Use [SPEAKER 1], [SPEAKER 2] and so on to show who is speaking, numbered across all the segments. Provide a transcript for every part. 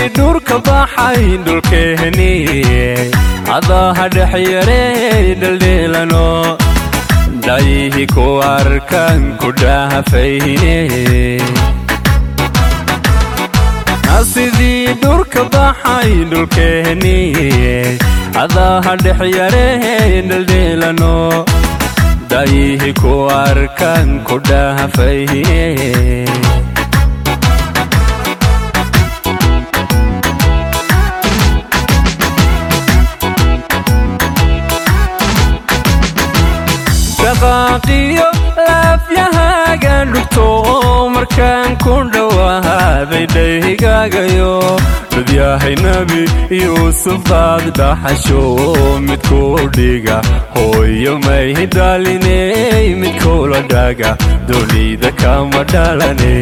[SPEAKER 1] dhurka baxay dhulkeeni adaha dhexyarey dhaldheelano dhayihi ku arkan ku dhaafayne sidii dhurka baxay dhulkeeni adaha dhexyarey dhaldheelano dhayihi ku arkan ku dhaafayne dhaqaaqiyo laafyahaaga dhugto markaan ku dhowaaday dhaygaagayo dhudyahay nebi yuusuf baad dhaxasho midku dhiga hooyo may dhaliney midkula dhaga dunida kama dhalane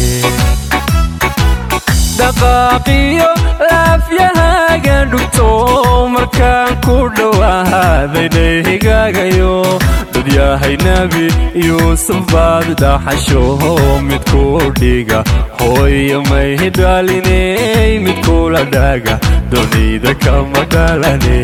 [SPEAKER 1] dhaqaaqiyo laafyahaaga dhugto markaan ku dhowaaday dhaygaagayo dhudyahay nebi yuusuf baad dhaxasho midku dhiga hooyo may dhaliney midkula dhaga dunida kama dhalane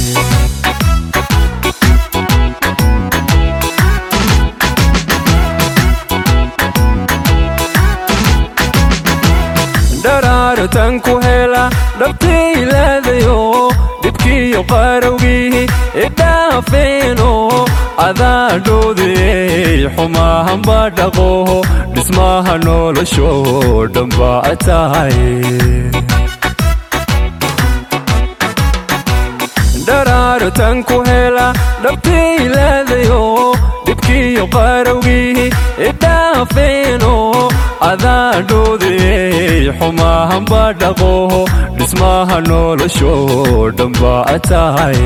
[SPEAKER 1] dharaartan ku hela dhabtaylaadayo dhibkiyo qarowgii idhaafeeno adaadhoodey xumahanba dhaqo dhismaha nolosho dhanba tahay dharaartan ku hela dhabtaylaadayo dhibkiyo qarowgii idhaafeeno adaadhoodey xumahanba dhaqo dhismaha nolosho dhanba tahay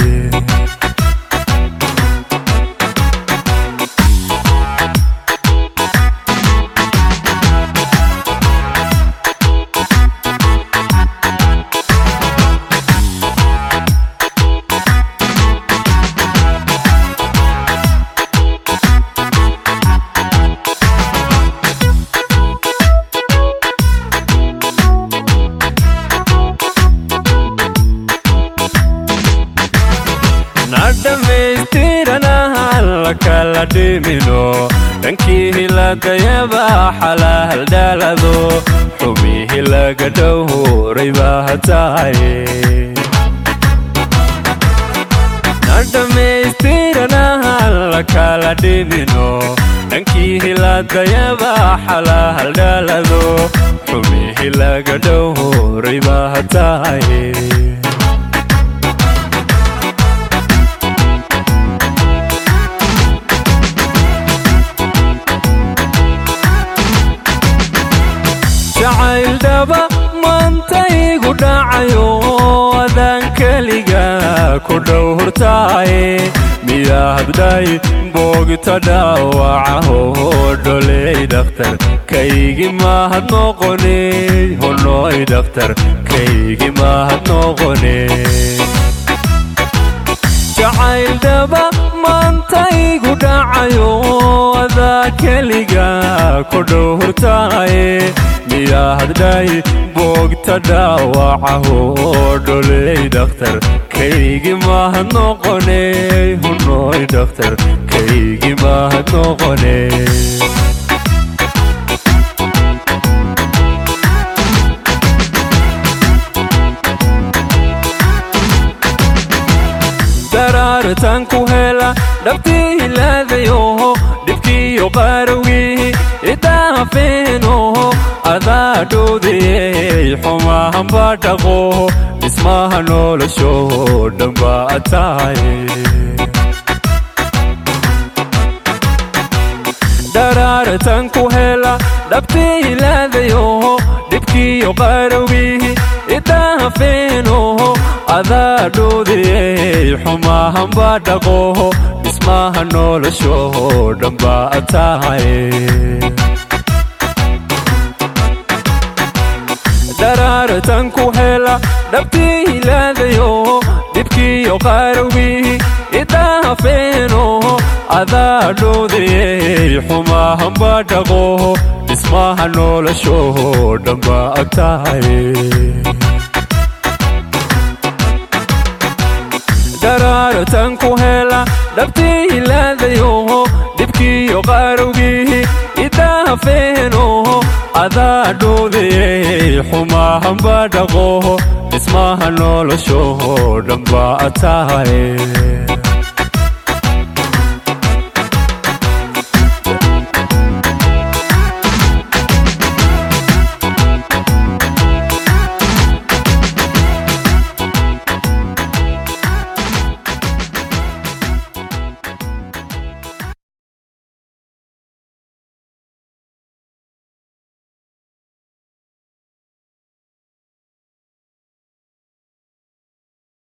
[SPEAKER 1] nadhamaystiranahan lakala dhimino dhankii lagayaba xalaal dhalado xumihi laga dhowray baa tahay nadhamaystiranahan lakala dhimino dhankii lagayaba xalaal dhalado xumihi laga dhowray baa tahay jacayldhaba mantaygu dhacayo adaan keliga ku dhowrtaaye miyahabdhay boogta dhaawacaho dholey dhakhtar kaygi mahad noqone honoy dhakhtar kaygi mahad noqone jacayldhaba mantaygu dhacayo adaa keliga ku dhowrtaaye miyaahadhay boogta dhaawacaho dholey dhakhtar kaygi mahad noqone hunoy dhakhtar kaygi mahad noqone daraartan ku hela dhabtiilaadayo dhibkiyo qarowgii idaafeeno adaadhoodey xumahanba dhaqo dhismaha nolosho dhanba tahay daraartan ku hela dhabtiilaadayo dhibkiyo qarowgii idaafeeno adaadhoodey xumahanba dhaqo dhismaha nolosho dhanba tahay daraartan ku hela dhabtiilaadayo dhibkiyo qarowgii idaafeeno adaadhoodey xumahanba dhaqo dhismaha noloshoo dhanba agtahay daraaratan ku hela dhabtii hilaadayo dhibkiyo qaarowgii idaafeeno adaa dhoodayey xumahanba dhaqo dhismaha noloshoo dhanba tahay